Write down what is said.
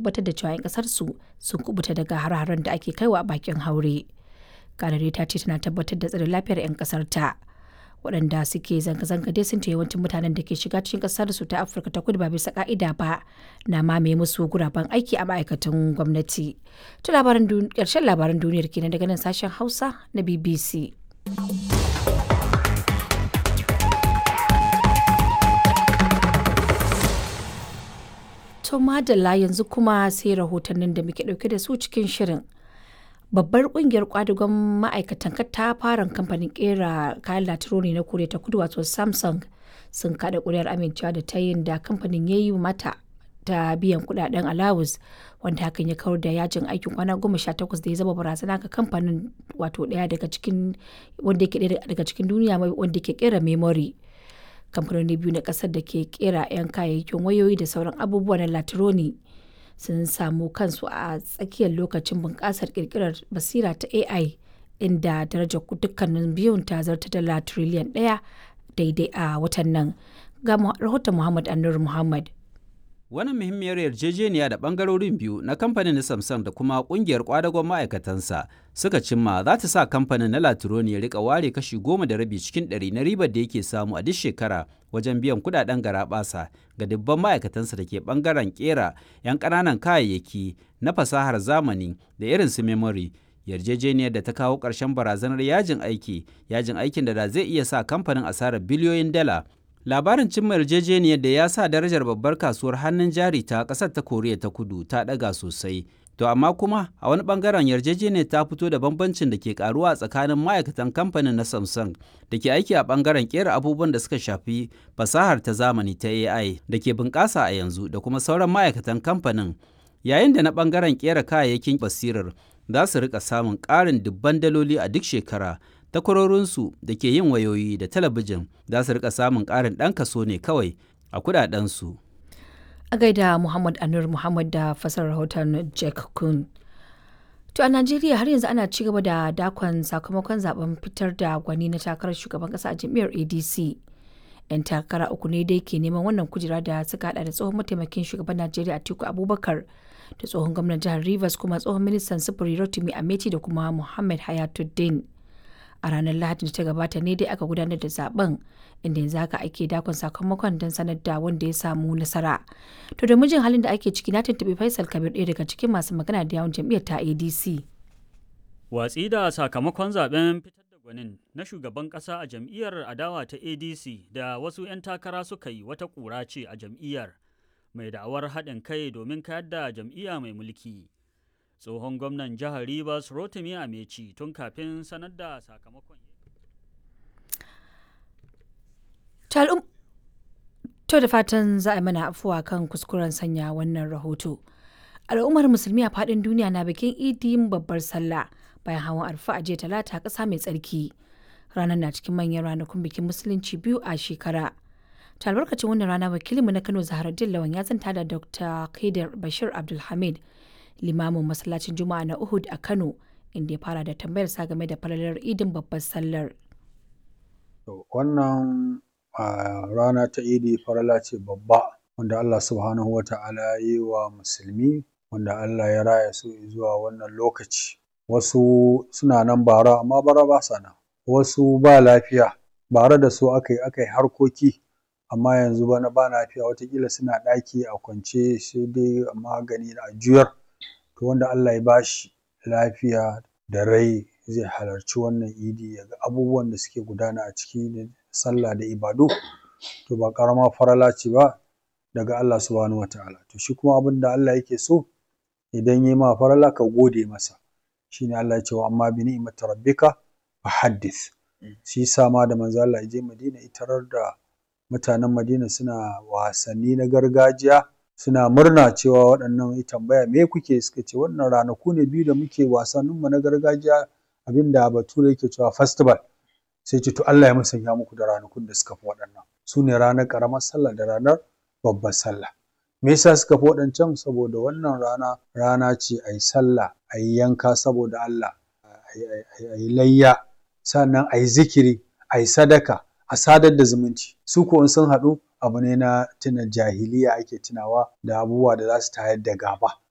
tabbatar da cewa 'yan kasar su sun kubuta daga har-haren da ake kaiwa a bakin haure. Kanare ta ce tana tabbatar da tsare lafiyar 'yan kasar ta. Waɗanda suke zanga-zanga dai sun ce yawancin mutanen da ke shiga cikin kasar su ta Afirka ta kudu ba bisa ka'ida ba na mamaye musu guraben aiki a ma'aikatan gwamnati. Ta labaran ƙarshen labaran duniyar kenan daga nan sashen Hausa na BBC. To madalla yanzu kuma sai rahotannin da muke dauke da su cikin shirin. Babbar kungiyar kwadugon ma'aikatan katafaren kamfanin kera kayan latironi na Koriya ta kudu wato Samsung sun kada kuri'ar amincewa da ta yin da kamfanin ya yi mata ta biyan kudaden alawus wanda hakan ya kawar da yajin aikin kwana goma sha takwas da ya zama barazana ga kamfanin wato daya daga cikin wanda yake daya daga cikin duniya wanda ke kera memory. kamfanoni biyu na kasar da ke kera 'yan kayayyakin wayoyi da sauran abubuwa na latironi sun samu kansu a tsakiyar lokacin bunƙasar ƙirƙirar basira ta ai inda darajar dukkanin biyun ta zarta dala triliyan ɗaya daidai a watan nan ga rahoton muhammad annur muhammad Wannan muhimmiyar yarjejeniya da bangarorin biyu na kamfanin Samsung da kuma kungiyar kwadagon ma'aikatansa suka cimma za ta sa kamfanin na Latironi ya rika ware kashi goma da rabi cikin ɗari na ribar da yake samu a duk shekara wajen biyan kudaden garaɓasa ga dubban ma'aikatansa da ke bangaren kera 'yan ƙananan kayayyaki na fasahar zamani da irin su memory yarjejeniyar da ta kawo ƙarshen barazanar yajin aiki yajin aikin da da zai iya sa kamfanin asarar biliyoyin dala labarin cimma yarjejeniyar da ya sa darajar babbar kasuwar hannun jari ta ƙasar ta koriya ta kudu ta ɗaga sosai to amma kuma a wani bangaren yarjejeniyar ta fito da bambancin da ke karuwa tsakanin ma'aikatan kamfanin na samsung da ke aiki a bangaren kera abubuwan da suka shafi fasahar ta zamani ta ai da ke bunƙasa a yanzu da kuma sauran ma'aikatan kamfanin yayin da na bangaren kera kayayyakin basirar za su rika samun ƙarin dubban daloli a duk shekara takwarorinsu da ke yin wayoyi da talabijin za su rika samun ƙarin ɗan kaso ne kawai a kudadensu. A gaida Muhammad Anur Muhammad da fasar rahoton Jack Kun. To a Najeriya har yanzu ana ci gaba da dakon sakamakon zaben fitar da gwani na takarar shugaban kasa a jam'iyyar ADC. 'Yan takara uku ne dai ke neman wannan kujera da suka hada da tsohon mataimakin shugaban Najeriya Atiku Abubakar da tsohon gwamnan jihar Rivers kuma tsohon ministan sufuri Rotimi Ameti da kuma Muhammad Hayatuddin. a ranar lahadin da ta gabata ne dai aka gudanar da zaben inda yanzu haka ake dakon sakamakon don sanar da wanda ya samu nasara to da mijin halin da ake ciki na tuntuɓi faisal kabir ɗaya daga cikin masu magana da yawon jam'iyyar ta adc watsi da sakamakon zaben fitar da gwanin na shugaban ƙasa a jam'iyyar adawa ta adc da wasu 'yan takara suka yi wata ƙura ce a jam'iyyar mai da'awar haɗin kai domin kayar da jam'iyya mai mulki tsohon gwamnan jihar Rivers Rotimi Ameci tun kafin sanar da sakamakon. To da fatan za a mana afuwa kan kuskuren sanya wannan rahoto. Al'ummar musulmi a faɗin duniya na bikin idin babbar sallah bayan hawan arfa a jiya talata ƙasa mai tsarki. Ranar na cikin manyan ranakun bikin musulunci biyu a shekara. Ta albarkacin wannan rana wakilinmu na Kano Zaharaddin Lawan ya zanta da Dr. Kaidar Bashir Abdulhamid limamin masallacin juma'a na uhud a kano inda ya fara da tambayar sa game da falalar idin babbar sallar wannan rana ta idi farala ce babba wanda allah subhanahu wa ta'ala ya yi wa musulmi wanda allah ya raya su zuwa wannan lokaci wasu suna nan bara amma bara ba sa nan wasu ba lafiya bara da su aka yi aka yi harkoki amma yanzu bana ba lafiya watakila suna ɗaki a kwance sai dai magani a juyar to wanda Allah ya bashi lafiya da rai zai halarci wannan idi ya ga abubuwan da suke gudana a ciki da sallah da ibadu to ba ƙarama farala ce ba daga Allah subhanahu wataala to shi kuma abin da Allah yake so idan yi ma farala ka gode masa shine Allah ya ce wa amma bi ni'mati rabbika fa haddith shi yasa ma da manzo Allah ya je Madina itarar da mutanen Madina suna wasanni na gargajiya suna murna cewa waɗannan ya tambaya me kuke suka ce wannan ranaku ne biyu da muke wasanninmu na gargajiya abinda bature yake cewa festival sai ce to Allah ya musanya muku da ranakun da suka fi waɗannan su ne ranar ƙaramar sallah da ranar babbar sallah me yasa suka fi waɗancan saboda wannan rana rana ce a yi sallah a yi yanka saboda Allah a yi layya sannan a yi zikiri a yi sadaka a sadar da zumunci su ko in sun haɗu abu ne na tuna jahiliya ake tunawa da abubuwa da za su tayar da gaba